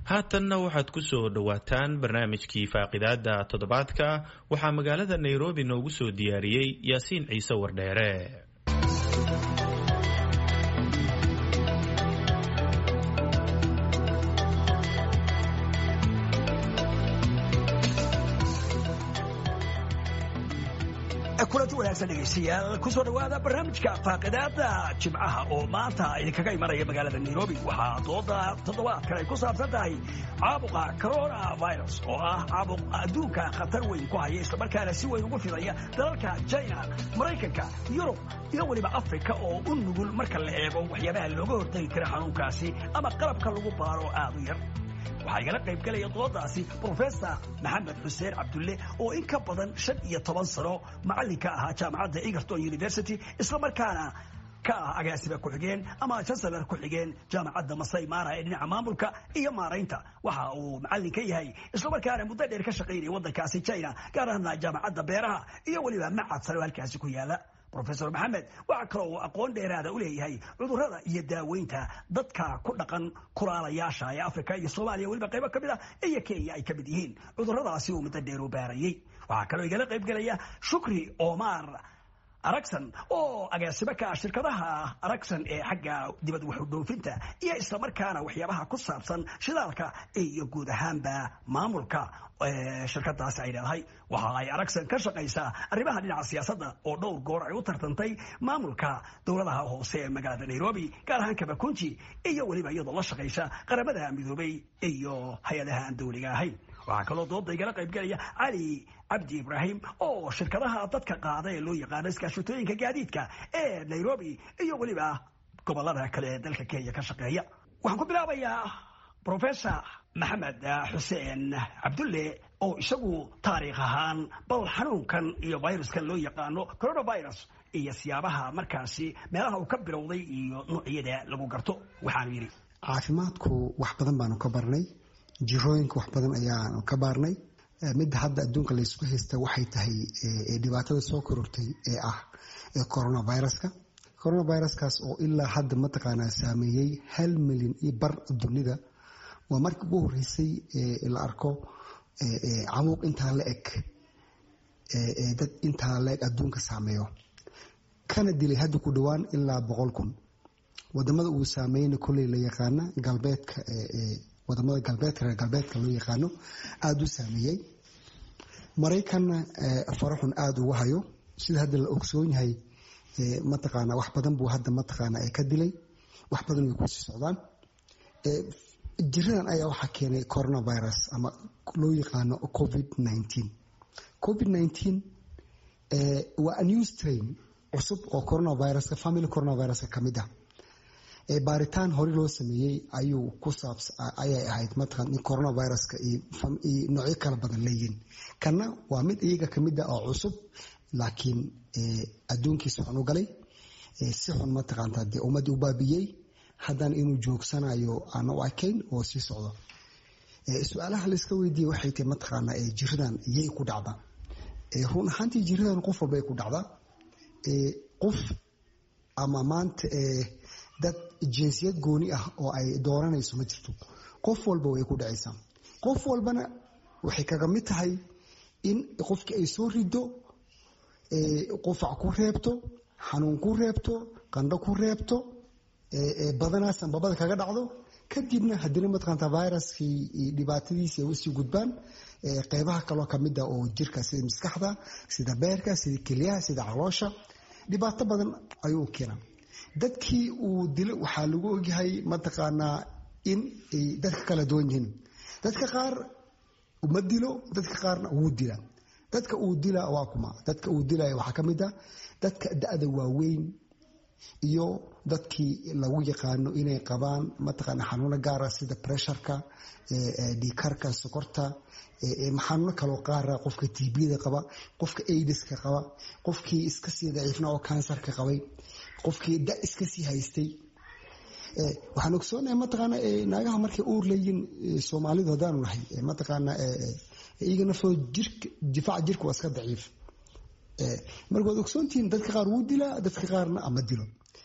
haatanna waxaad ku soo dhowaataan barnaamijkii faaqidaada toddobaadka waxaa magaalada nairobi noogu soo diyaariyey yaasiin ciise wardheere kulanti wanaagsan dhegaystayaal kusoo dhawaada barnaamijka faaqidaada jimcaha oo maanta idinkaga imanaya magaalada nairobi waxaa dooda toddobaadkan ay ku saabsan tahay caabuqa corona virus oo ah caabuq adduunka khatar weyn ku haya islamarkaana si weyn ugu fidaya dalalka china maraykanka yurub iyo weliba africa oo u nugul marka la eego waxyaabaha looga hortagi kara xanuunkaasi ama qalabka lagu baaro aad u yar waxaa igala qayb galaya doodaasi brofesor maxamed xuseen cabdulle oo in ka badan shan iyo toban sano macallinka ahaa jaamacadda egerton university islamarkaana ka ah agaasiba ku-xigeen ama jansalar ku-xigeen jaamacadda masai mara ee dhinaca maamulka iyo maaraynta waxa uu macallin ka yahay islamarkaana muddo dheer ka shaqaynaya waddankaasi china gaar ahaana jaamacadda beeraha iyo weliba macad sare oo halkaasi ku yaala rofesor maxamed waxaa kaloo uu aqoon dheeraada u leeyahay cudurrada iyo daaweynta dadka ku dhaqan kulaalayaasha ee africa iyo soomaaliya weliba qaybo ka mid ah iyo kenya ay ka mid yihiin cudurradaasi uu muddo dheer u baarayey waxaa kaloo igala qayb gelaya shukri omar aragsan oo agaasimo ka ah shirkadaha aragsan ee xagga dibad waxudhoofinta iyo islamarkaana waxyaabaha ku saabsan shidaalka iyo guud ahaanba maamulka shirkadaasi ay leedahay waxa ay aragsan ka shaqaysaa arrimaha dhinaca siyaasadda oo dhowr goor ay u tartantay maamulka dowladaha hoose ee magaalada nairobi gaar ahaan kabakunji iyo weliba iyadoo la shaqaysa qaramada midoobay iyo hay-adaha aan dowliga ahayn waxaa kaloo dooda igala qayb gelaya cali cabdi ibraahim oo shirkadaha dadka qaada ee loo yaqaano iskaashatooyinka gaadiidka ee nairobi iyo weliba gobolada kale ee dalka kenya ka shaqeeya waxaan ku bilaabayaa rofesor maxamed xuseen cabdulle oo isagu taariikh ahaan bal xanuunkan iyo viruskan loo yaqaano coronavirus iyo siyaabaha markaasi meelaha uu ka bilowday iyo noocyada lagu garto waxaanu yidhi caafimaadku wax badan baanu ka barnay jirooyinka wax badan ayaanu ka baarnay midda hadda adduunka laysku haysta waxay tahay dhibaatada soo korortay ee ah coronaviruska coronaviruskaas oo ilaa hadda mataqaanaa saameeyey hal milyan iyo bar dunida waa markii ugu horeysay la arko camuuq intaa la eg dad intaa la eg adduunka saameeyo kana dilay hadda ku dhowaan ilaa boqol kun wadamada uu saameeyeyna kolley la yaqaana galbeedka wadamada galbeedka reer galbeedka loo yaqaano aada u saameeyey maraykanna faraxun aada ugu hayo sida hadda la ogsoon yahay mataqaana wax badan buu hadda mataqaana ka dilay wax badan way kusii socdaan jiradan ayaa waxaa keenay coronavirus ama loo yaqaano covid nineteen covid nineteen waa a new strain cusub oo coronaviruska family coronaviruska ka mid ah baaritaan hore loo sameeyey ayuu ku saabs ayay ahayd mataqan in coronaviruska iyo noocyo kala badan leeyihin kana waa mid iyaga kamid ah oo cusub laakiin adduunkiisa xun u galay si xun mataqaanta dee ummadii u baabiyey haddana inuu joogsanayo aan u arkayn oo sii socdo su-aalaha layska weydiiye waxay tahay mataqaana jiradan yay ku dhacdaa run ahaantii jiradan qof walba ay ku dhacdaa qof ama maanta dad jinsiyad gooni ah oo ay dooranayso ma jirto qof walba way ku dhacaysaa qof walbana waxay kaga mid tahay in qofkii ay soo rido qufac ku reebto xanuun ku reebto qandho ku reebto badanaa sanbabada kaga dhacdo kadibna haddina mataqaanta viruskii dhibaatadiisi ay usii gudbaan qeybaha kaloo kamida oo jirka sida maskaxda sida beerka sida kelyaha sida caloosha dhibaato badan ayuu keenaa dadkii uu dilo waxaa lagu ogyahay mataqaanaa in ay dadka kala duwan yihiin dadka qaar ma dilo dadka qaarna wuu dila dadka uu dila waa kuma dadka uu dilaya waxaa ka mid a dadka da-da waaweyn iyo dadkii lagu yaqaano inay qabaan mataqaana xanuuno gaara sida pressureka dhiikarka sokorta xanuuno kaloo qaara qofka tbda qaba qofka aidiska qaba qofkii iska sii daciifna oo kansarka qabay qofkii da iska sii haystay waxaan ogsoonahay mataqaana naagaha markay uur leeyiin soomaalidu haddaanu nahay mataqaana iyaga naftooda jirka difaaca jirka waa iska daciif marka waad ogsoontihiin dadka qaar wuu dilaa dadka qaarna ama dilo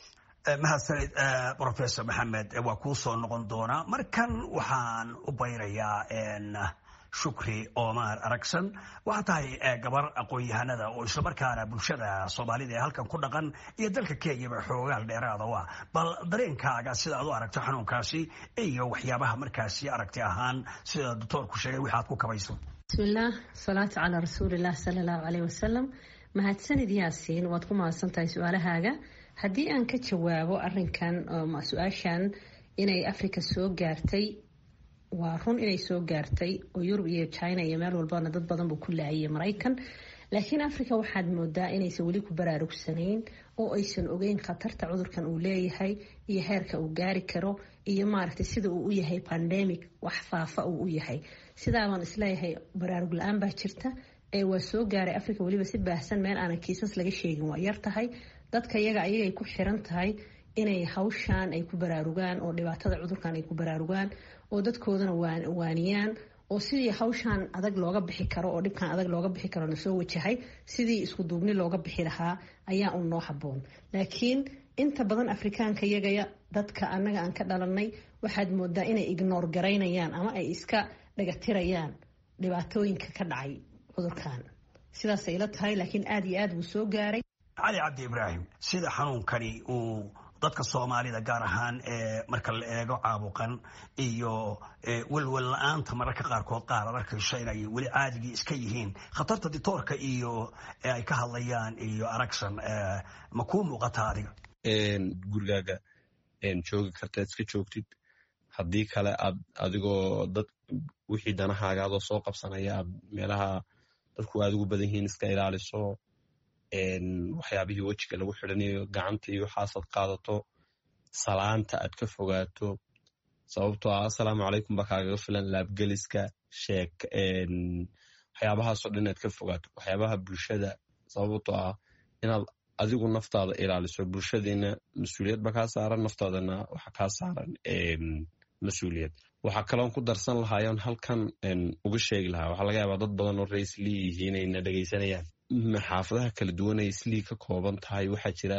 mahadsanid professor maxamed waa kuu soo noqon doonaa markan waxaan u bayrayaa shukri omar aragsan waxaa tahay gabar aqoon-yahanada oo islamarkaana bulshada soomaalida ee halkan ku dhaqan iyo dalka kenyaba xoogaal dheeraada u ah bal dareenkaaga sida aad u aragto xanuunkaasi iyo waxyaabaha markaasi aragti ahaan sida doctoorku sheegay waxaad ku kabayso bismillaah salaatu calaa rasuulilah sala allahu caleyh wasalam mahadsanid yaasiin waad ku mahadsantahay su-aalahaaga haddii aan ka jawaabo arinkan su-aashan inay africa soo gaartay waa run inay soo gaartay oo yurub iyo china iyo meel walbana dad badan buu ku laayay maraykan laakiin africa waxaad moodaa inaysan weli ku baraarugsanayn oo aysan ogeyn khatarta cudurkan uu leeyahay iyo heerka uu gaari karo iyo maaragtay sida uu u yahay pandemic wax faafa uu u yahay sidaabaan isleeyahay baraarug la-aan baa jirta ee waa soo gaaray africa weliba si baahsan meel aanan kiisas laga sheegin waa yar tahay dadka iyaga ayagay ku xiran tahay inay hawshaan ay ku baraarugaan oo dhibaatada cudurkan ay ku baraarugaan oo dadkoodana waaniyaan oo sidii hawshaan adag looga bixi karo oo dhibkan adag looga bixi karo lasoo wajahay sidii isku duubni looga bixi lahaa ayaa un noo haboon laakiin inta badan afrikaanka iyagaya dadka annaga aan ka dhalanay waxaad moodaa inay ignoor garaynayaan ama ay iska dhagatirayaan dhibaatooyinka ka dhacay cudurkan sidaasay ila tahay laakiin aada iyo aada wuu soo gaaray cali cabdi ibraahim sida xanuunkani uu dadka soomaalida gaar ahaan marka la eego caabuqan iyo welwel la-aanta mararka qaarkood qaar ad arkayso inay weli caadigii iska yihiin khatarta ditoorka iyo ay ka hadlayaan iyo aragsan ma kuu muuqata adiga gurigaaga joogi kartaad iska joogtid haddii kale aad adigoo dad wixii danahaagaadoo soo qabsanaya aad meelaha dadku aad ugu badan yihiin iska ilaaliso waxyaabihii wejiga lagu xidhanayo gacanta iyo waxaasaad qaadato salaanta aad ka fogaato sababtoo ah assalaamu calaykum baa kaagaga filan laabgeliska sheek waxyaabahaasoo dhan inaad ka fogaato waxyaabaha bulshada sababtoo ah inaad adigu naftaada ilaaliso bulshadiina mas-uuliyad ba kaa saaran naftaadana waxa kaa saaran mas-uuliyad waxaa kaloon ku darsan lahaayoon halkan uga sheegi lahaa waxaa laga yaabaa dad badan oo raislii yihiin ayna dhegaysanayaan xaafadaha kala duwan ay islii ka kooban tahay waxaa jira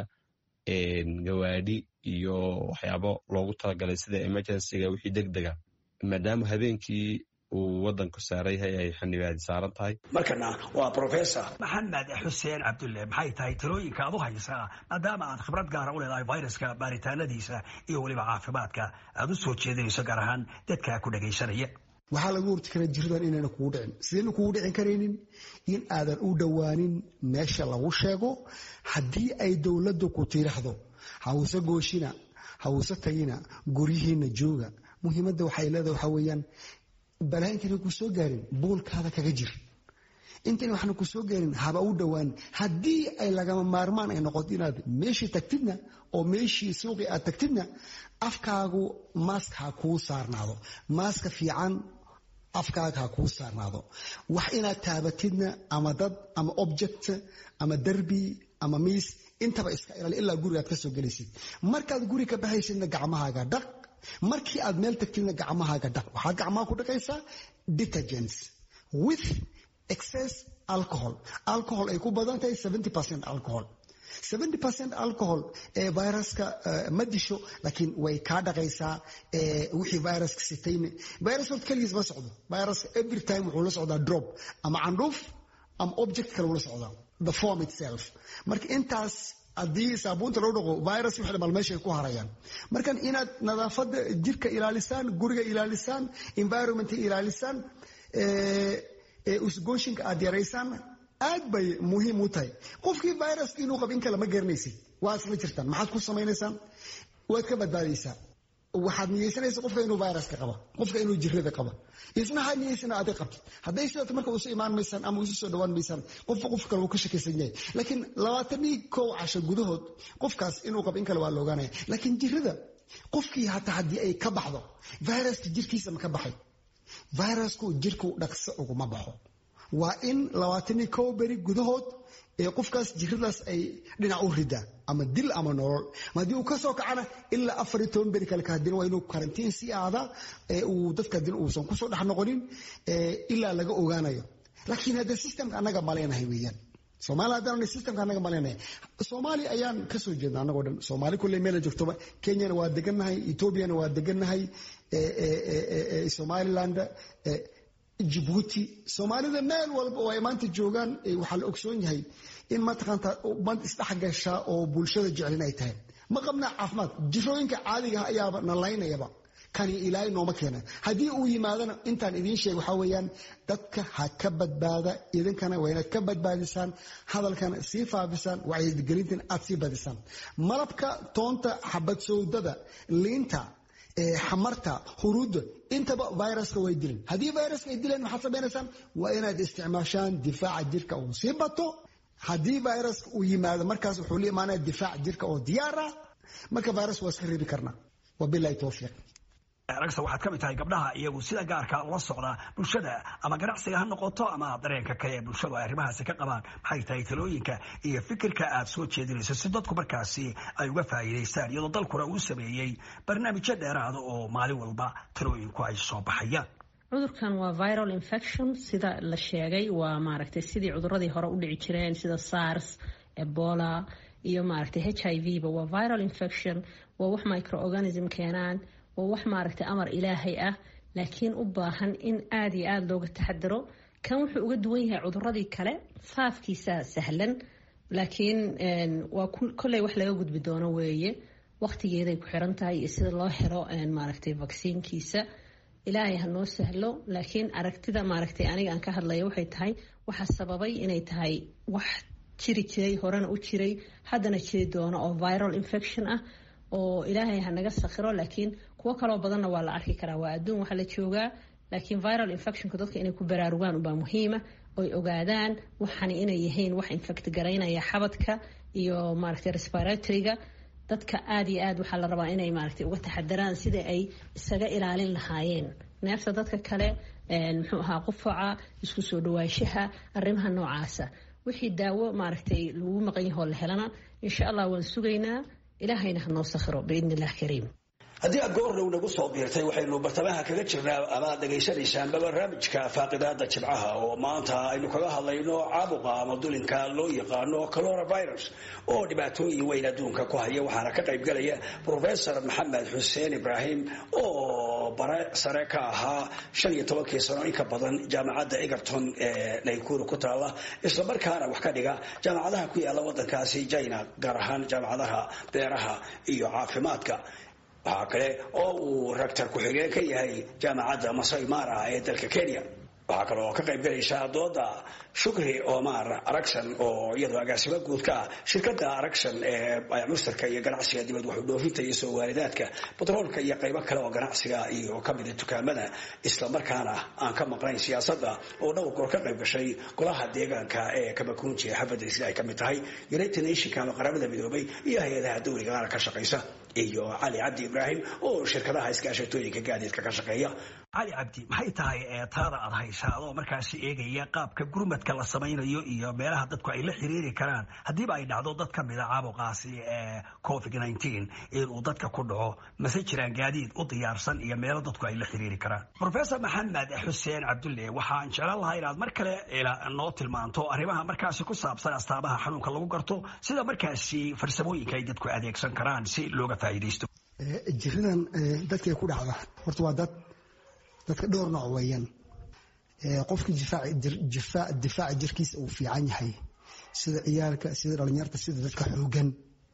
gawaadhi iyo waxyaabo loogu talagalay sida emergencyga wixii deg dega maadaama habeenkii uu wadanku saaran yahay ay xanibaadi saaran tahay markana waa professor maxamed xuseen cabdulle maxay tahay talooyinka aad u haysaa maadaama aad khibrad gaara u leedahay viruska baaritaanadiisa iyo weliba caafimaadka aad u soo jeedinayso gaar ahaan dadka ku dhagaysanaya waxaa lagu horti karaa jiradan inayna kugu dhicin sidayna kugu dhicin karaynin in aadan u dhowaanin meesha lagu sheego haddii ay dowladdu ku tiiraxdo hawse gooshina hawse tagina guryihiina jooga muhiimadda waxay leedahay waxaa weeyaan balaa intayna ku soo gaarin buulkaada kaga jir intayna waxna ku soo gaarin haba u dhowaan haddii ay lagama maarmaan ay noqoto inaad meeshii tagtidna oo meeshii suuqii aad tagtidna afkaagu maask ha kuu saarnaado maaska fiican afkaaga ha kuu saarnaado wax inaad taabatidna ama dad ama object ama derbi ama miis intaba iska ilaali ilaa guriga aad ka soo gelaysid markaad guri ka baxaysidna gacmahaaga dhaq markii aad meel tagtidna gacmahaaga dhaq waxaad gacmaha ku dhaqaysaa detergents with excess alcohol alcohol ay ku badan tahay seventy percent alcohol seventy percent alcohol ee viruska ma disho laakiin way kaa dhaqaysaa wixii viruska sitayne virus horta keligiis ma socdo viruska every time wuxuu la socdaa drop ama candhuuf ama object kale uu la socdaa the form itself marka intaas haddii saabuunta loo dhaqo virus wixii dhamal meeshay ku harayaan markan inaad nadaafadda jirka ilaalisaan guriga ilaalisaan environmenta ilaalisaan usgooshinka aad yaraysaan aad bay muhiim u tahay qofkii viruska inuu qab in kale ma garanaysid waa isla jirtaan maxaad ku samaynaysaan waad ka badbaadaysaa waxaad niyeysanaysa qofka inuu viruska qaba qofka inuu jirada qaba isna ha niyeysana aday qabtid hadday sidaat marka usu imaan maysaan ama isu soo dhawaan maysaan qofka qof kale wuu ka shakaysan yahay laakiin labaatanii kow casho gudahood qofkaas inuu qabo in kale waa la ogaanaya laakiin jirada qofkii hataa haddii ay ka baxdo viruska jirkiisa ma ka baxay virusku jirku dhaqso uguma baxo waa in labaatanii kow beri gudahood ee qofkaas jiradaas ay dhinac u ridaa ama dil ama nolol haddii uu ka soo kacana ilaa afar iyo toban beri kale kahadina waa inuu karantiin sii aadaa uu dadka hadina uusan kusoo dhex noqonin ilaa laga ogaanayo laakiin hadda systemka annaga maleynahay weeyaan soomaaliya haddaan systemka anaga malinaya soomaaliya ayaan kasoo jeedna anagoo dhan soomaali kulley meela joogtoba kenyana waa degannahay ethoobiana waa degannahay somaliland jibuuti soomaalida meel walba oo ay maanta joogaan waxaa la ogsoon yahay in mataqaanta band isdhexgasha oo bulshada jecelin ay tahay ma qabnaa caafimaad jirooyinka caadiga ah ayaaba nalaynayaba kani ilaahay nooma keena haddii uu yimaadana intaan idiin sheeg waxaa weeyaan dadka ha ka badbaada idinkana waa inaad ka badbaadisaan hadalkana sii faafisaan wacyigelintan aad sii badisaan malabka toonta xabad sowdada liinta xamarta huruudda intaba viruska way dilin haddii viruska ay dileen maxaad samaynaysaan waa inaad isticmaashaan difaaca jirka uu sii bato haddii viruska uu yimaado markaas wuxuu la imaanaya difaaca jirka oo diyaar ah marka virus waa iska reebi karnaa wabilahi towfiiq ragsa waxaad ka mid tahay gabdhaha iyagu sida gaarka ula socda bulshada ama ganacsiga ha noqoto ama dareenka kale ee bulshadu ay arrimahaasi ka qabaan maxay tahay talooyinka iyo fikirka aad soo jeedinayso si dadku markaasi ay uga faa'iidaystaan iyadoo dalkuna uu sameeyey barnaamijyo dheeraada oo maalin walba talooyinku ay soo baxayaan cudurkan waa viral infection sida la sheegay waa maaragtay sidii cuduradii hore u dhici jireen sida sars ebola iyo maaragtay h i v ba waa viral infection waa wax microorganism keenaan waa wax maaragtay amar ilaahay ah laakiin u baahan in aada iyo aada looga taxadaro kan wuxuu uga duwan yahay cuduradii kale faafkiisa sahlan laakiin waa kolley wax laga gudbi doono weeye waqtigeeday ku xiran tahay iyo sida loo helo maaragtay vaksiinkiisa ilaahay ha noo sahlo laakiin aragtida maaragtay aniga aan ka hadlaya waxay tahay waxa sababay inay tahay wax jiri jiray horena u jiray haddana jiri doono oo viral infection ah oo ilaahay ha naga sakhiro laakiin kuwo kaloo badanna waa la arki karaa waa adduun waxa la joogaa laakiin viral infectionka dadka inay ku baraarugaan ubaa muhiima oy ogaadaan waxani inay yihiin wax infect garaynaya xabadka iyo maaragtay respiratoryga dadka aada iyo aad waxaa la rabaa inay maaragtay uga taxadaraan sida ay isaga ilaalin lahaayeen neefta dadka kale muxuu ahaa qufaca isku soo dhawaanshaha arrimaha noocaasa wixii daawo maaragtay lagu maqan yahoo la helana insha allah waan sugaynaa ilaahayna ha noo sakhiro biidn illah kariim haddii aad goordhow nagu soo biirtay waxaynu bartamaha kaga jirnaa amaad dhegaysanaysaan barnaamijka faaqidaada jimcaha oo maanta aynu kaga hadlayno caabuqa ama dulinka loo yaqaano coronavirus oo dhibaatooyin weyn adduunka ku haya waxaana ka qaybgalaya professor maxamed xuseen ibraahim oo bare sare ka ahaa shan iyo tobankii sano in ka badan jaamacadda egerton ee naykuru ku taala islamarkaana wax ka dhiga jaamacadaha ku yaala wadankaasi china gaar ahaan jaamacadaha beeraha iyo caafimaadka waxaa kale oo uu ragtar ku-xigeen ka yahay jaamacadda masai mara ee dalka kenya waxaa kale oo ka qayb galaysa dooda shukri omar aragson oo iyadoo agaasimo guud ka ah shirkada aragson ee mustarka iyo ganacsiga dibad waxu dhoofinta iyo soo waalidaadka batroolka iyo qaybo kale oo ganacsiga iyo kamida dukaamada islamarkaana aan ka maqnayn siyaasada oo dhowr goor ka qayb gashay golaha deegaanka ee kamakunji ee xabadda sida ay kamid tahay united nationka ama qaramada midoobay iyo hay-adaha dowligaana ka shaqaysa iyo cali cabdi ibraahim oo shirkadaha iskaashatooyinka gaadiidka ka shaqeeya cali cabdi maxay tahay taada aad haysaa adoo markaasi eegaya qaabka gurmadka la samaynayo iyo meelaha dadku ay la xiriiri karaan haddiiba ay dhacdo dad ka mida caabuqaasi ee covid nteen inuu dadka ku dhaco mase jiraan gaadiid u diyaarsan iyo meelo dadku ay la xiriiri karaan professor maxamed xuseen cabdulle waxaan jeclaan lahaa inaad mar kale noo tilmaanto arrimaha markaasi ku saabsan astaamaha xanuunka lagu garto sida markaasi farsamooyinka ay dadku adeegsan karaan si looga faa'iidaysto jiradan dadkay ku dhacda horta waa dad dadka dhowr nooc weeyaan qofka difaaca jirkiisa uu fiican yahay sida ciyaalka sida dhalinyarta sida dadka xoogan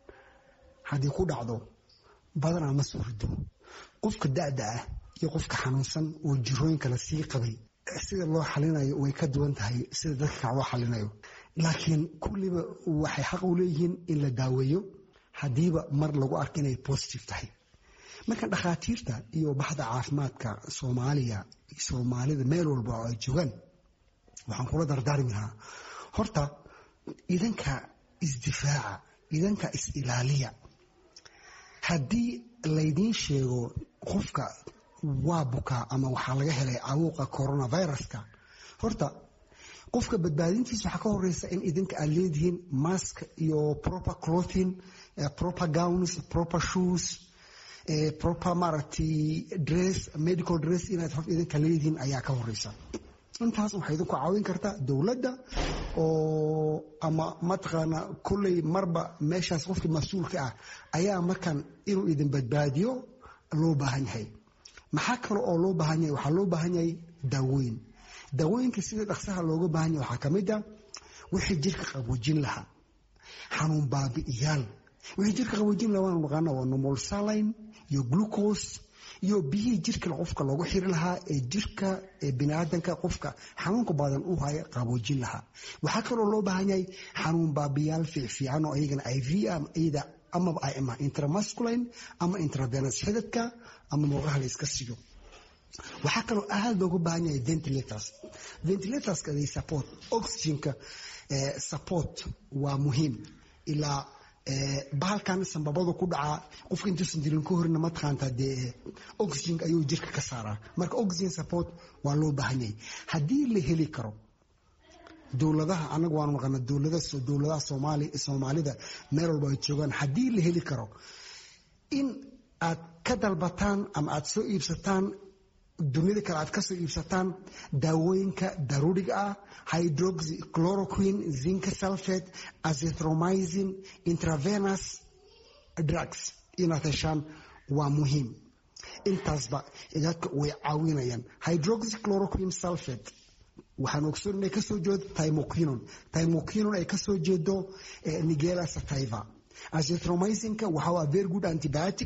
haddii ku dhacdo badanaa ma soo rido qofka da'da ah iyo qofka xanuunsan oo jirooyinka la sii qabay sida loo xalinayo way ka duwan tahay sida dadka kale loo xalinayo laakiin kulliba waxay xaq u leeyihiin in la daaweeyo haddiiba mar lagu arko inay positive tahay marka dhakhaatiirta iyo baxda caafimaadka soomaaliya soomaalida meel walba oo ay joogaan waxaan kula dardaarmi lahaa horta idanka isdifaaca idanka is-ilaaliya haddii laydiin sheego qofka waa bukaa ama waxaa laga helay cawuuqa coronaviruska horta qofka badbaadintiisa waxaa ka horeysa in idinka aad leedihiin mask iyo proper clothing proper gowns proper shoes proper maaragtay dress medical dress inaad hor idinka leedihiin ayaa ka horeysa intaas waxay idinku caawin kartaa dowladda oo ama mataqaana kolley marba meeshaas qofkii mas-uulka ah ayaa markan inuu idin badbaadiyo loo baahan yahay maxaa kale oo loo baahan yahay waxaa loo baahan yahay daawooyin daawooyinka sida dhaqsaha looga baahan yahay waxaa ka mid a wixii jirka qaboojin lahaa xanuun baabi'iyaal wixii jirka qaboojin lahaa waanu naqaana waa normal saline iyo glucose iyo biyihii jirka qofka loogu xiri lahaa ee jirka biniaadanka qofka xanuunka badan u haya qaboojin lahaa waxaa kaloo loo baahan yahay xanuun baabiyaal fiicfiican oo iyagana iv iyada amaba ama intramasculine ama intravenous xidadka ama murqaha la iska siyo waxaa kaloo aad looga baahan yahay ventilators ventilatorska they support oxygenka support waa muhiim ilaa bahalkan sambabadu ku dhacaa qofka intuusan dilin ka horina mataqaanta dee oxygen ayuu jirka ka saaraa marka oxygen support waa loo baahan yahay haddii la heli karo dowladaha anaga waanu naqana dowladaha soomaalida meel walba ay joogaan haddii la heli karo in aad ka dalbataan ama aad soo iibsataan dunida kale aad ka soo iibsataan daawooyinka daruuriga ah hydroxy chloroquine zinc sulfate azithromycin intravenous drugs inaad heshaan waa muhiim intaasba dadka way caawinayaan hydroxy chloroquine sulfate waxaan ogsoon inay kasoo jeedo timoquinon timoquinon ay kasoo jeedo nigela sativa azithromycinka waxa waa very good antibiotic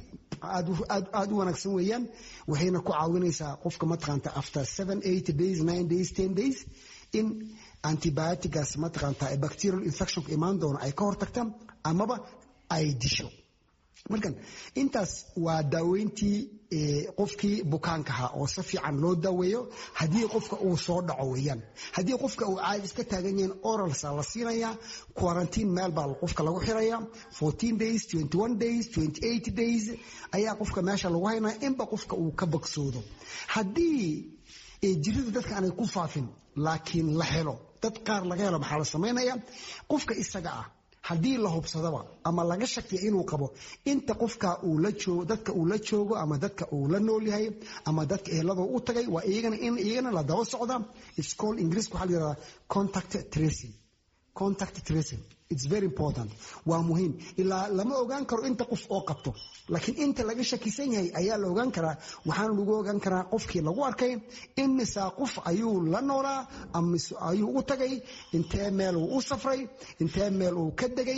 aad u wanaagsan weeyaan waxayna ku caawinaysaa qofka mataqaanta after seven eight days nine days ten days in antibioticaas mataqaanta bacterial infectionka imaan doono ay ka hortagta amaba ay disho markan intaas waa daaweyntii qofkii bukaankaha oo si fiican loo daaweeyo haddii qofka uu soo dhaco weeyaan haddii qofka uu caadi iska taagan yahin oralsa la siinayaa quarantine meel baa qofka lagu xiraya fourteen days twenty one days twenty eight days ayaa qofka meesha lagu haynaya inba qofka uu ka bogsoodo haddii jirida dadka aanay ku faafin laakiin la helo dad qaar laga helo maxaa la samaynaya qofka isaga ah haddii la hubsadaba ama laga shakiya inuu qabo inta qofka uu la joogo dadka uu la joogo ama dadka uu la nool yahay ama dadka ehelada u tagay waa iyagana in iyagana la daba socda iscool ingiriiska waxaa la yidhahdaa contact tracing contact tracing it's very important waa muhiim ilaa lama ogaan karo inta qof oo qabto laakiin inta laga shakisan yahay ayaa la ogaan karaa waxaana lagu ogaan karaa qofkii lagu arkay imisaa qof ayuu la noolaa amise ayuu u tagay intee meel uu u safray intee meel uu ka degay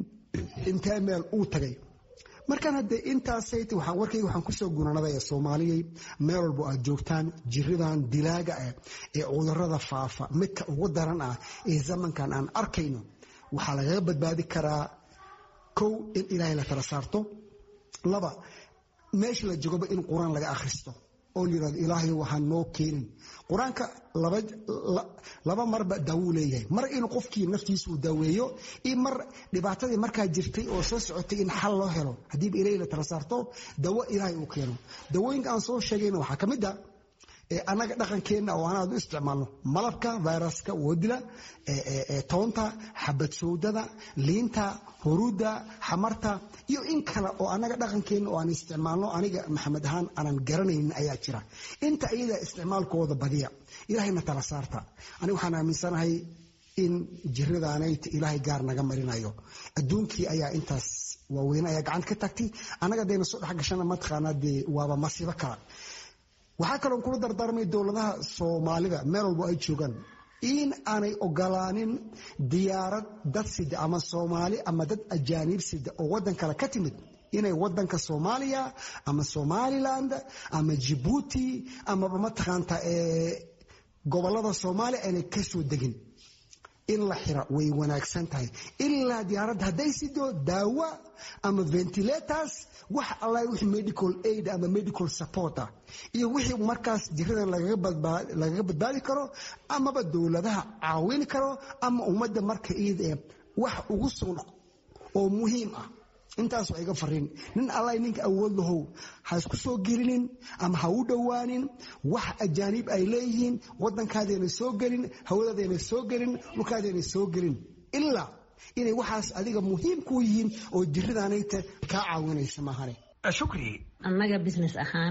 intee meel uu tagay markaan haddee intaasayt waxaan warkayga waxaan kusoo guranadaya soomaaliyay meel walbo aad joogtaan jiridan dilaaga ah ee cudurada faafa midka ugu daran ah ee zamankan aan arkayno waxaa lagaga badbaadi karaa kow in ilaahay la tala saarto laba meesha la jogoba in qur-aan laga akhristo oo layirahdo ilaahay waxaan noo keenin qur-aanka laba marba daawuu leeyahay mar inuu qofkii naftiisa uu daaweeyo iyo mar dhibaatadii markaa jirtay oo soo socotay in xal loo helo haddiiba ilaahay la tala saarto dawo ilaahay uu keeno dawooyinka aan soo sheegayna waxaa ka mid a annaga dhaqankeenna oo aan aad u isticmaalno malabka viruska woodila toonta xabad sowdada liinta huruudda xamarta iyo in kale oo annaga dhaqankeenna oo aan isticmaalno aniga maxamed ahaan aanan garanaynin ayaa jira inta iyada isticmaalkooda badiya ilaahayna tala saarta aniga waxaan aaminsanahay in jiradaanayta ilaahay gaar naga marinayo adduunkii ayaa intaas waaweyne ayaa gacanta ka tagtay annaga dayna soo dhexgashana mataqaanaa dee waaba masiibo kala waxaa kaloon kula dardaarmay dowladaha soomaalida meel walbo ay joogaan in aanay ogolaanin diyaarad dad sida ama soomaali ama dad ajaaniib sida oo waddan kale ka timid inay wadanka soomaaliya ama somaliland ama jibuuti amaba mataqaanta gobolada soomaaliya aanay kasoo degin in la xira way wanaagsan tahay ilaa diyaaradda hadday sido daawa ama ventilators wax alla wixii medical aid ama medical support ah iyo wixii markaas jiradan lagaga badbaadi karo amaba dowladaha caawin karo ama ummadda marka iid ee wax ugu sugan oo muhiim ah intaas waa iga fariin nin alla ninka awood lahow ha isku soo gelinin ama ha u dhowaanin wax ajaaniib ay leeyihiin waddankaadayna soo gelin hawadaadayna soo gelin dhulkaadayna soo gelin ilaa inay waxaas adiga muhiim kuu yihiin oo jiradaanayta kaa caawinaysa maahane shukri annaga business ahaan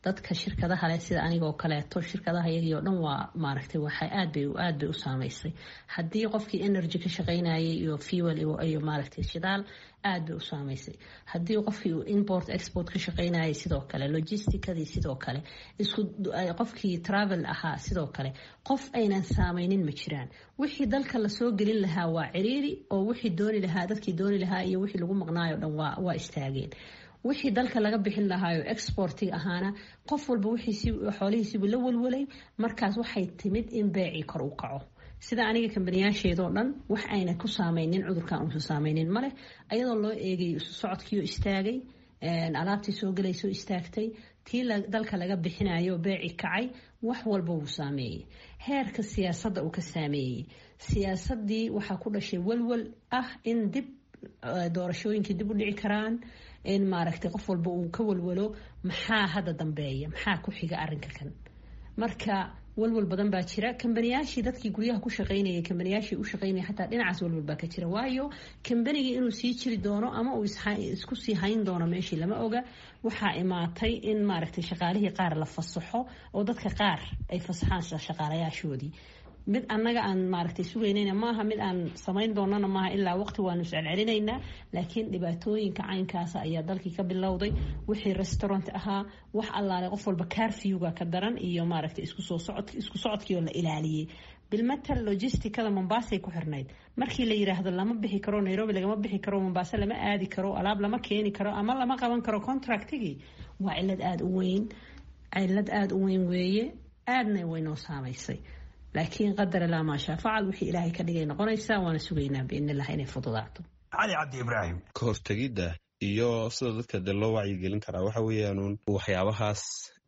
dadka shirkadaha leh sida anigoo kaleeto shirkadaha iyagii oo dhan waa maaragtay waxay aad bay aad bay u saameysay haddii qofkii energy ka shaqaynayay iyo fuel iyo maaragtay shidaal aad bay u saameysay haddii qofkii uu import export ka shaqaynayay sidoo kale logisticadii sidoo kale isku qofkii travel ahaa sidoo kale qof aynan saameynin ma jiraan wixii dalka lasoo gelin lahaa waa ciriiri oo wixii dooni lahaa dadkii dooni lahaa iyo wixii lagu maqnaayo dhan waa waa istaageen wixii dalka laga bixin lahaayo exportiga ahaana qof walba xoolihiisiibuu la walwalay markaas waxay timid in beecii kor u kaco sida aniga kambaniyaasheedoo dhan wax ayna ku saameynin cudurkan uusan saameynin maleh ayadoo loo eegay isu socodkiioo istaagay alaabtii soo gelaysoo istaagtay tii dalka laga bixinayo beeci kacay wax walba wuu saameeyey heerka siyaasadda uu ka saameeyey siyaasadii waxaa ku dhashay walwal ah in dib doorashooyinkii dib u dhici karaan in maaragtay qof walba uu ka walwalo maxaa hadda dambeeya maxaa ku xiga arinka kan marka walwal badan baa jira kambaniyaashii dadkii guryaha ku shaqaynayay kambaniyaashii u shaqaynaya xataa dhinacaas walwal baa ka jira waayo kambanigii inuu sii jiri doono ama uu isku sii hayn doono meeshii lama oga waxaa imaatay in maaragtay shaqaalihii qaar la fasaxo oo dadka qaar ay fasaxaan shaqaalayaashoodii mid annaga aan maaragtay sugaynayna maaha mid aan samayn doonana maaha ilaa waqti waanu iscelcelinaynaa laakiin dhibaatooyinka caynkaasa ayaa dalkii ka bilowday wixii restaurant ahaa wax allaale qof walba carfewga ka daran iyo maaragtay isku socodkii oo la ilaaliyey bilmatal logisticada mombaasay ku xirnayd markii la yiraahdo lama bixi karo nairobi lagama bixi karo mombaaso lama aadi karo alaab lama keeni karo ama lama qaban karo contractigii waa cilad aada u weyn cilad aada u weyn weeye aadna waynoo saamaysay laakiin qadar ilaa maashaa facal wixii ilaahay ka dhigay noqonaysaa waana sugaynaa biidnilah inay fududaato cali cabdi ibraahim ka hortegidda iyo sida dadka dee loo wacyigelin karaa waxa weeyaanuun waxyaabahaas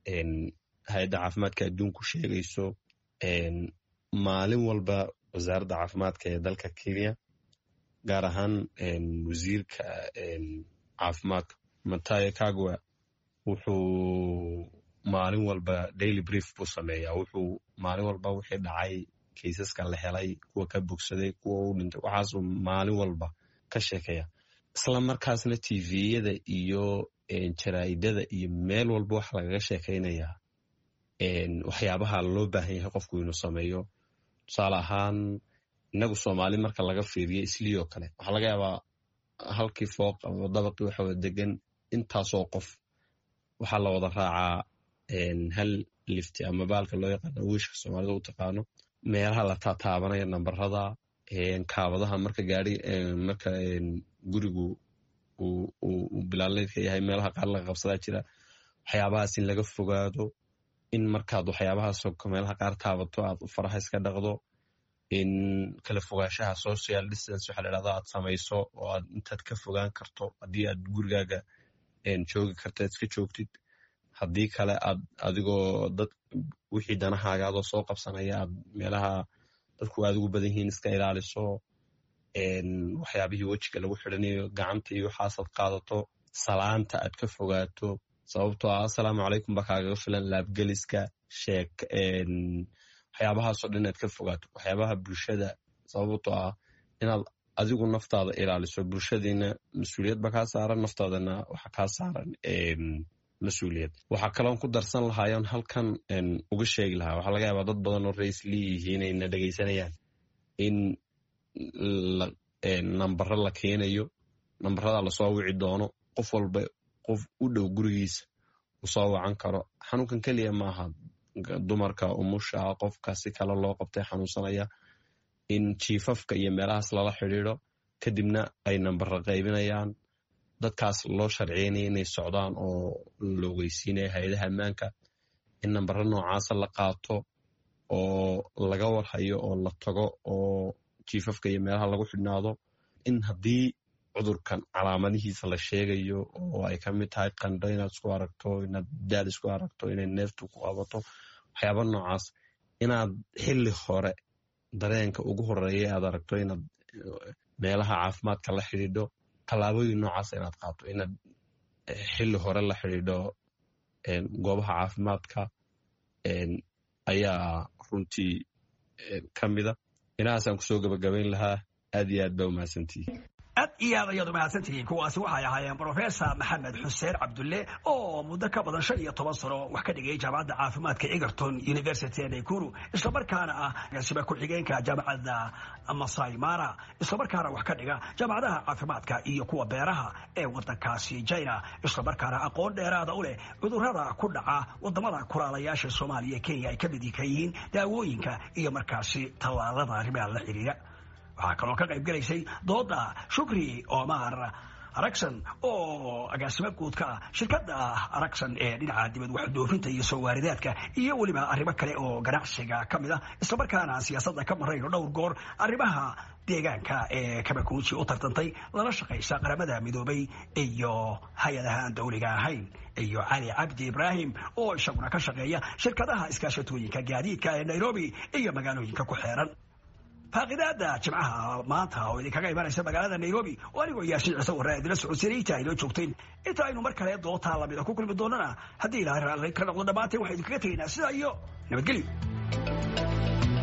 hay-adda caafimaadka adduunku sheegayso maalin walba wasaaradda caafimaadka ee dalka kenya gaar ahaan wasiirka caafimaadka matayo kagwa wuxuu maalin walba daily brief buu sameeyaa wuxuu maalin walba wixii dhacay kaysaska la helay kuwa ka bogsaday kuwa u dhintay waxaasuu maalin walba ka sheekeeya isla markaasna tviyada iyo jaraa'idada iyo meel walba waxa lagaga sheekaynayaa waxyaabaha loo baahan yahay qofku inuu sameeyo tusaale ahaan innagu soomaali marka laga fiiriyo islii oo kale waxaa laga yaabaa halkii fooq ama dabaqii waxa wada degan intaasoo qof waxaa la wada raacaa hal lifti ama baalka loo yaqaano wiishka soomaalida u taqaano meelaha la taataabanaya nambarada kaabadaha marka gaari marka gurigu uu bilaalneedka yahay meelaha qaar laga qabsadaa jira waxyaabahaas in laga fogaado in markaad waxyaabahaas meelaha qaar taabato aad faraha iska dhaqdo in kala fogaanshaha social distance waxa la dhahda aad samayso oo aad intaad ka fogaan karto haddii aad gurigaaga joogi karta iska joogtid haddii kale aad adigoo dad wixii danahaagaadoo soo qabsanaya aad meelaha dadku aad ugu badan yihiin iska ilaaliso waxyaabihii wejiga lagu xidhanayo gacanta iyo waxaasaad qaadato salaanta aad ka fogaato sababtoo ah assalaamu calaykum baa kaagaga filan laabgeliska sheek waxyaabahaasoo dhan inaad ka fogaato waxyaabaha bulshada sababtoo ah inaad adigu naftaada ilaaliso bulshadiina mas-uuliyad ba kaa saaran naftaadana waxa kaa saaran mas-uuliyad waxaa kaloon ku darsan lahaayoon halkan uga sheegi lahaa waxaa laga yaabaa dad badan oo raisli yihiin ayna dhegaysanayaan in nambaro la keenayo nambarada lasoo wici doono qof walba qof u dhow gurigiisa uu soo wacan karo xanuunkan keliya maaha dumarka umusha qofka si kale loo qabtay xanuunsanaya in jiifafka iyo meelahaas lala xidhiido kadibna ay nambaro qaybinayaan dadkaas loo sharciynaya inay socdaan oo la ogeysiinaya hay-adaha ammaanka in nambaro noocaasa la qaato oo laga warhayo oo la tago oo jiifafka iyo meelaha lagu xidhnaado in haddii cudurkan calaamadihiisa la sheegayo oo ay ka mid tahay qandho inaad isku aragto inaad daal isku aragto inay neeftu ku qabato waxyaaba noocaas inaad xilli hore dareenka ugu horeeya aad aragto inaad meelaha caafimaadka la xidhiidho tallaabooyin noocaas inaad qaato inaad xilli hore la xidhiidho goobaha caafimaadka ayaa runtii ka mida inahaasaan kusoo gabagabayn lahaa aad iyo aad baa umahadsantihi aad iyo aad ayadu mahadsantihiin kuwaasi waxay ahaayeen brofesor maxamed xuseen cabdulle oo muddo ka badan shan iyo toban sano wax ka dhigay jaamacadda caafimaadka egerton university ee naykuru islamarkaana ah agaasima ku-xigeenka jaamacadda masai mara islamarkaana wax ka dhiga jaamacadaha caafimaadka iyo kuwa beeraha ee wadankaasi china islamarkaana aqoon dheeraada u leh cudurrada ku dhaca wadamada kulaalayaasha soomaaliya kenya ay ka mid ka yihiin daawooyinka iyo markaasi tallaalada arrimaha la xiriira waxaa kaloo ka qayb gelaysay dooda shukri omar aragson oo agaasimo guud ka ah shirkadda aragson ee dhinaca dibad waxdoofinta iyo soo waaridaadka iyo weliba arrimo kale oo ganacsiga ka mid ah islamarkaana siyaasadda ka marayno dhowr goor arrimaha deegaanka ee kabakuuji u tartantay lala shaqaysa qaramada midoobay iyo hay-adaha aan dowliga ahayn iyo cali cabdi ibraahim oo isaguna ka shaqeeya shirkadaha iskaashatooyinka gaadiidka ee nairobi iyo magaalooyinka ku xeeran faaqidaada jimcaha maanta oo idinkaga imanaysa magaalada nairobi oo anigoo yaashin ciise warraa idila socodsiinayta aynoo joogteen inta aynu mar kale dootaa lamida ku kulmi doonana haddii ilaahay raalli ka noqdo dhammaanteen waxaan idinkaga tegaynaa sidaa iyo nabadgelyo